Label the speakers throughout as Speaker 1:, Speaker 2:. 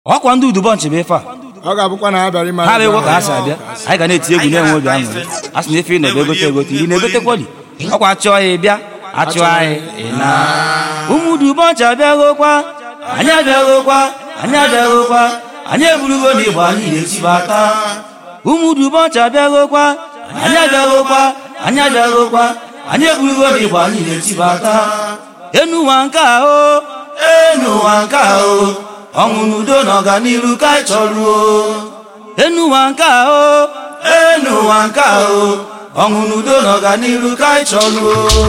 Speaker 1: ọkwa ndị udubọnchị bụ ife a
Speaker 2: ọ ga-abụkwa na ha bịara ime
Speaker 1: ha bụ egwu ka ha si abịa anyị ga na-eti egwu na-enwe obi aṅụrị a sị na ife ịnọdụ egote egote iri na-egotekwali ọkwa achụọ ya bịa achụọ anyị ị na ụmụ udubọnchị abịaghokwa anyị abịaghokwa anyị abịaghokwa anyị eburugo na igbo anyị na-etibata ụmụ udubọnchị abịaghokwa anyị abịaghokwa anyị abịaghokwa anyị eburugo na igbo anyị na-etibata enu ụwa nke ahụ enu ụwa nke ahụ ọṅụ n'udo na ọganiru ka anyị chọrọ enu ụwa nke ahụ enu ụwa nke ahụ ọṅụ n'udo na ọganiru ka anyị chọrọ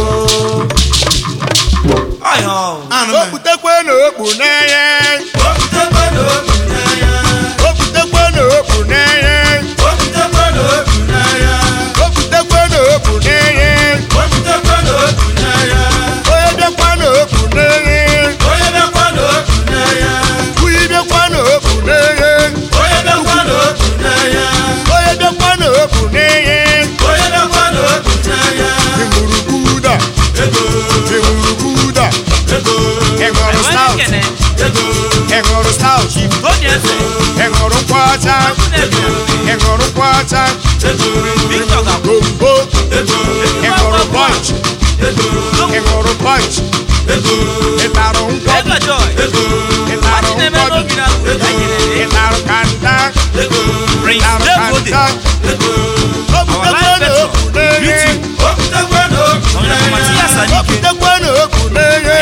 Speaker 2: okputekwe na okpu n'enye okputekwe na okpu n'enye okputekwe na okpu n'enye onye bịakwa na okpu n'enye onye bịakwa na okpu n'enye onye bịakwa na okpu n'enye ịṅụrụ buda ịṅụrụ buda ịṅụrụ stout ịṅụrụ stout ịṅụrụ nkwụ ọcha ịṅụrụ nkwụ ọcha gombo ịṅụrụ punch ịṅụrụ punch ịtarụ nkwọbi ịtarụ nkwọbi ịtarụ kanda ịtarụ kanda okputekwe na okpu n'enye okputekwe na okpu n'enye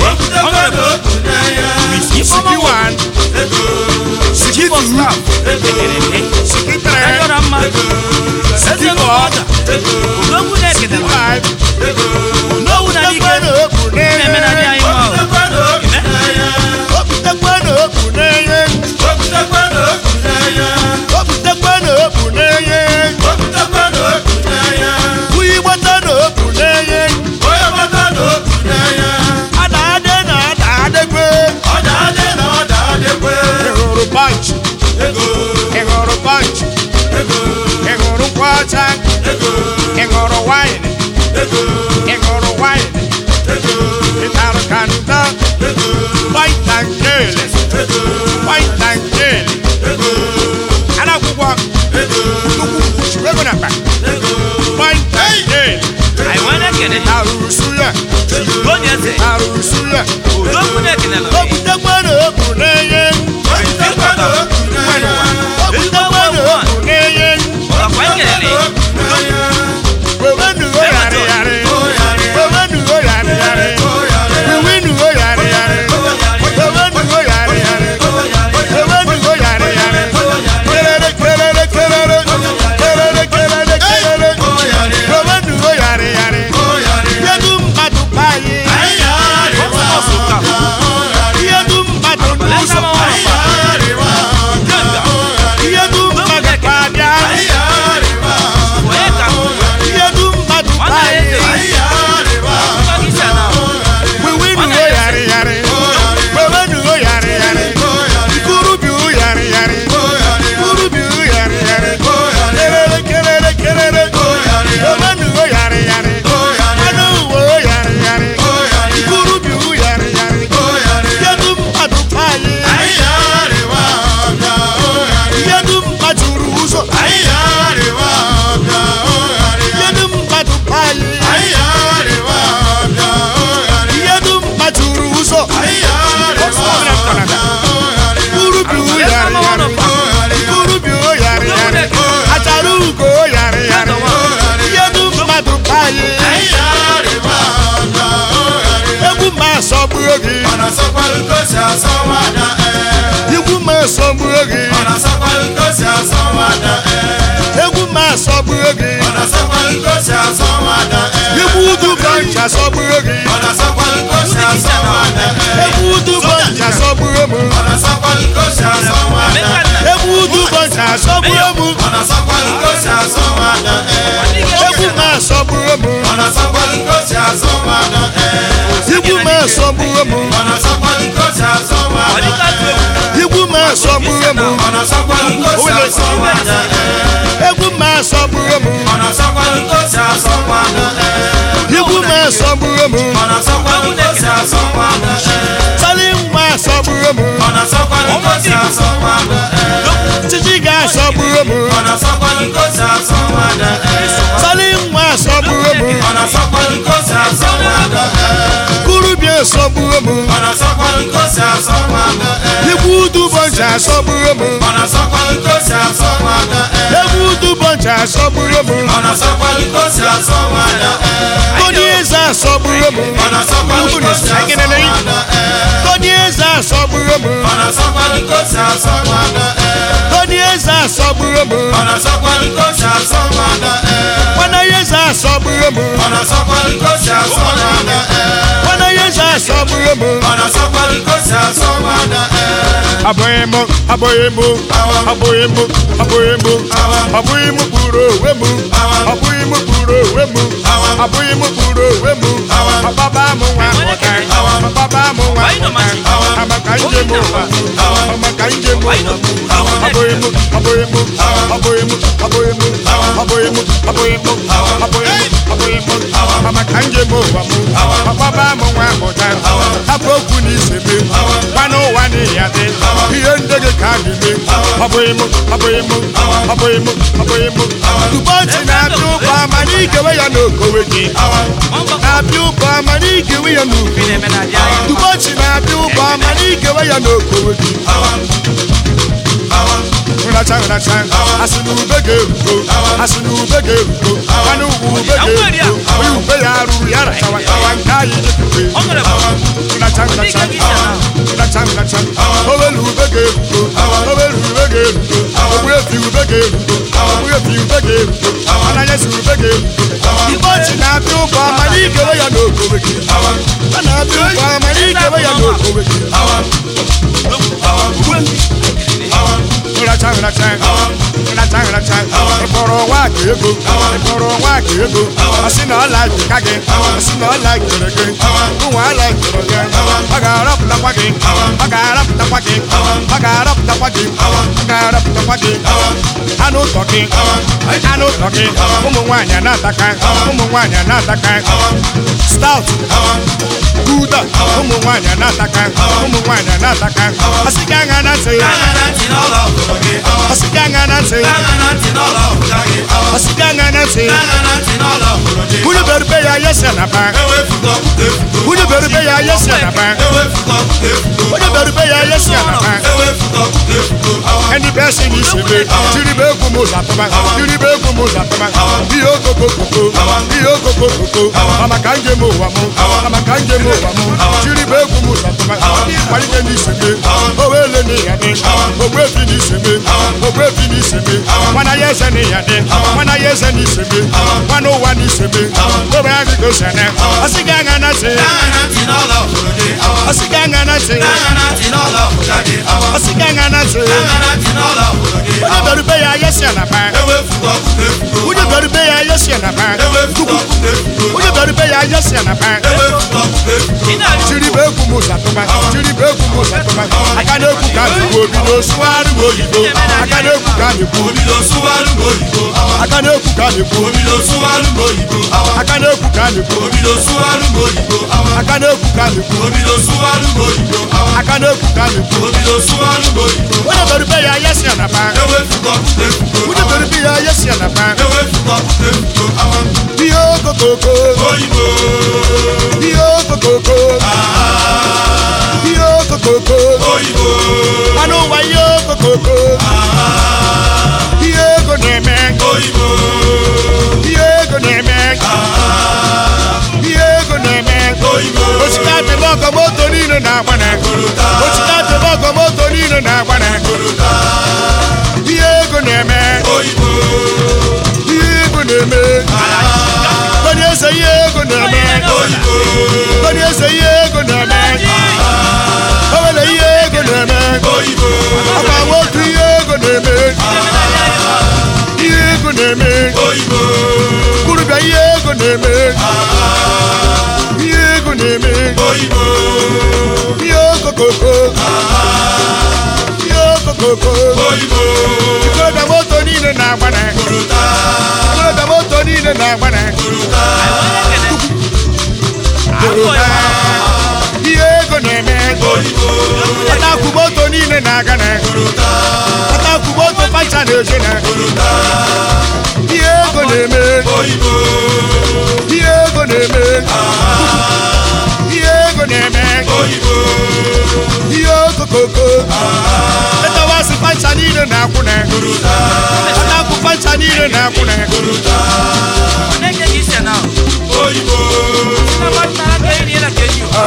Speaker 2: siki one siki two siki three siki four siki five okputekwe na okpu n'enye okputekwe na okpu n'enye okputekwe na okpu n'enye kwuyi gbata na okpu n'enye ada ade na ada adegbe ịhụrụ punch ịhụrụ punch ịhụrụ nkwụ ọcha ịhụrụ wine ịhụrụ wine ịtarụ kanda white and gele white and gele anakwụkwọ nnukwu chiwego na mba white and gele arụrụ suya arụrụ suya okputekwe na okpu n'enye okputekwe na okpu n'enye wewenugo yarị yarị wewenugo yarị yarị wiwinugo yarị yarị wewenugo yarị yarị wewenugo yarị yarị kelele kelele kelele kelele kelele kelele wewenugo yarị yarị yedu mmadụ payi yedu mmadụ n'ụzọ yedu mmadụ pa-abịa yedu mmadụ payi wiwinugo yarị yarị wewenugo yarị yarị ikurubiu yarị yarị ikurubiu yarị yarị kelele kelele kelele wewenugo yarị yarị anụ uwe yarị yarị ikurubiu yarị yarị yedu mmadụ payi yedu mmadụ ru ụzọ yedu mmadụ payi yedu mmadụ ru ụzọ ikurubiu yarị yarị ikurubiu yarị yarị achara ugo yarị yarị yedu mmadụ payi egwu ma asọgbuo gị igwu ma asọgbuo gị egwu ma asọgbuo gị igwu udu bọncha asọgbuo gị egwu udu bọncha asọgbuo m egwu udu bọncha asọgbuo m egwu ma asọgbuo m igwu ma asọgbuo m igwu ma asọgbuo m egwu ma asọgbuo m igwu ma asọgbuo m sali nwa asọgbuo m
Speaker 3: ọ na-asọkwa n'ikosi asọ
Speaker 2: Egwu udu bọnchị asọgburu m Egwu udu bọnchị asọgburu m Tony Eze asọgburu m Tony Eze asọgburu m Tony Eze asọgburu m Nwana Eze asọgburu m Nwana Eze asọgburu m Abụghị m abụghị m abụghị m abụghị m abụghị m kpuru onwe m abụghị m kpuru onwe m abụghị m kpuru onwe m ọbaba m nwa mụta ọbaba m nwa mụta amaka njem ụwa amaka njem ụwa abụghị m abụghị m abụghị m abụghị m abụghị m abụghị m abụghị m abụghị m amaka njem ụwa m ọbaba m nwa mụta hapụ okwu n'ise m gwana ụwa n'ihi ya dị ihe ndị gị ka na-eme abụghị m abụghị m abụghị m abụghị m ụbọchị na-abịa ụbọ ama n'ikewe ya n'okowe gị na-abịa ụbọ ama n'ikewe ya n'ubi ụbọchị na-abịa ụbọ ama n'ikewe ya n'okowe gị nracha nracha asị na ube ga-erugo asị na ube ga-erugo mana ugwu ube ga-erugo onye ube ya arụrụ ya rachawa kawa nke anyị jepụte nracha nracha nracha nracha owelu ube ga-erugo owelu ube ga-erugo ogbuefi ube ga-erugo ogbuefi ube ga-erugo ananya si ube ga-erugo ụbọchị na-abịa ụbọ ama n'ikewe ya n'okowe gị ọ na-abịa ụbọ ama n'ikewe ya n'okowe gị nracha nracha nracha nracha ịkpọrọ nwa aka ego ịkpọrọ nwa aka ego asị na ọla ka gị asị na ọla kere gị ụmụ ala kere gị ọ ga-arapụtakwa gị ọ ga-arapụtakwa gị ọ ga-arapụtakwa gị ọ ga-arapụtakwa gị anụ ụtọ gị anụ ụtọ gị ụmụ nwaanyị na-ataka ụmụ nwaanyị na-ataka stout gouda ụmụ nwaanyị na-ataka ụmụ nwaanyị na-ataka asị gị aṅa na ntị asị gị aṅa na ntị asị gị aṅa na ntị Unu berube ya yesi na ba Unu berube ya yesi na ba Unu berube ya yesi na ba Ẹni bẹ́ẹ̀ sì ní ìṣẹ̀lẹ̀ Tìrì bẹ́ẹ̀ kú mo zàtọ́ba Tìrì bẹ́ẹ̀ kú mo zàtọ́ba Bí yóò kókó kókó Bí yóò kókó kókó Mama kan jẹ mo wà mo Mama kan jẹ mo wà mo Tìrì bẹ́ẹ̀ kú mo zàtọ́ba Wàlíkẹ́ ní ìṣẹ̀lẹ̀ Owó èlé ní ìyàdé Owó èfi ní ìṣẹ̀lẹ̀ Owó èfi ní ìṣẹ̀lẹ̀ Wọn ayé ẹsẹ̀ ní ìyàdé Wọn ayé ẹsẹ̀ ní ìṣẹ̀lẹ̀ Wọn ó wà ní ìṣẹ̀lẹ̀ Owó ayé kò sẹ̀nẹ̀ Ọsígá ń gana sí Ọsígá ń gana sí Ọsígá ń gana sí Onye bẹ̀rù bẹ́ ya ayé sí ànàbà Onye bẹ̀rù bẹ́ ya ayé sí ànàbà Onye bẹ̀rù bẹ́ ya ayé sí ànàbà Tiri bẹ́ kú mu sàtúmà Tiri bẹ́ kú mu sàtúmà Aka n'ekwu ka n'ekwu obi n'osuwaru oyibo Aka n'ekwu ka n'ekwu Aka n'ekwu ka n'ekwu Aka n'ekwu ka n'ekwu Aka n'ekwu ka n'ekwu Aka n'ekwu ka n'ekwu Onye bẹ̀rù bẹ́ ya ayé sí ànàbà Onye bẹ̀rù bẹ́ ya ayé sí ànàbà Ihe okokoko Ihe okokoko Ihe okokoko Anụ ụwa ihe okokoko Ihe ego na-eme Ihe ego na-eme Ihe ego na-eme Osikapa ebe ọkọ moto niile na-agbana Osikapa ebe ọkọ moto niile na-agbana Ihe ego na-eme Ihe ego na-eme Onye eze ihe ego na-eme Onye eze ihe ego na-eme O nwere ihe ego na-eme Ọkwa nwoke ihe ego na-eme Ihe ego na-eme Kurubia ihe ego na-eme Ihe ego na-eme Ihe okokoko Ihe okokoko Ikorobịa moto niile na-agbana Ikorobịa moto niile na-agbana Ihe ego na-eme Ọtakwu moto niile na-aga na Ọtakwu moto pacha na-eje na Ihe ego na-eme Ihe ego na-eme Ihe ego na-eme ihe okokoko etawasị pancha niile na-akwụne ọ na-akwụ pancha niile na-akwụne
Speaker 1: Onye ka isi na na ba na ka ni na ke ju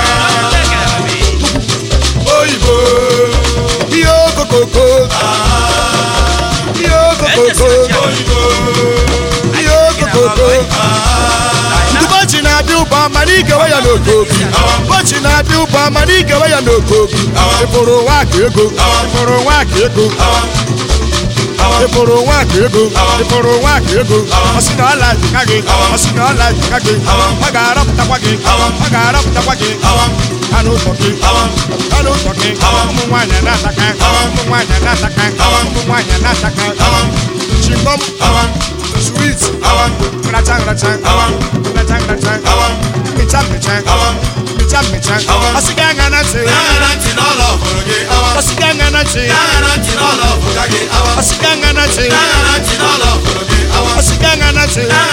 Speaker 2: oyibo ihe okokoko ihe okokoko ihe okokoko ụbọchị na-abịa ụba mana ikewe ya n'okobi ụbọchị na-abịa ụba mana ikewe ya n'okobi ịpụrụ nwa aka ego ịpụrụ nwa aka ego ịpụrụ nwa aka ego ịpụrụ nwa aka ego ọsị na ọla jika gị ọsị na ọla jika gị ọ ga-arọpụtakwa gị ọ ga-arọpụtakwa gị anụ ụtọ gị anụ ụtọ gị ụmụ nwaanyị na-ataka ụmụ nwaanyị na-ataka ụmụ nwaanyị na-ataka chingom sweet nracha nracha nracha nracha mịcha mịcha mịcha mịcha ọsị gị anya na ntị ọsị gị anya na ntị ọsị gị anya na ntị ọsị gị anya na ntị